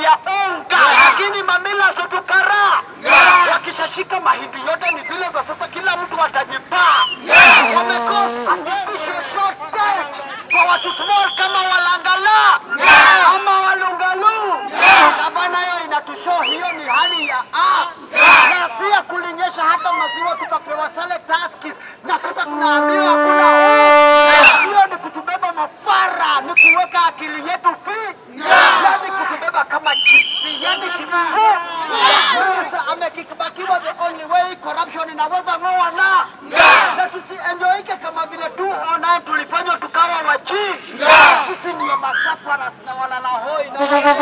ya unga, lakini mamila zotukara wakishashika mahindi yote ni zile za sasa, kila mtu atajipaa. Wamekosa artificial shortage kwa watu small kama Walangala ama Walungalu. Gavana hiyo inatushow hiyo ni hali ya a na si ya kulinyesha hata maziwa tukapewa sale taskis, na sasa tunaambiwa hakuna hiyo ni kutubeba mafara, ni kuweka akili yetu fi, yani kutubeba kama kisi, yani kifu. Minister amekibakiwa, the only way corruption inaweza ng'oa na na tusienjoike kama vile tu online tulifanywa tukawa waji. Sisi ndio masafara na walala hoi na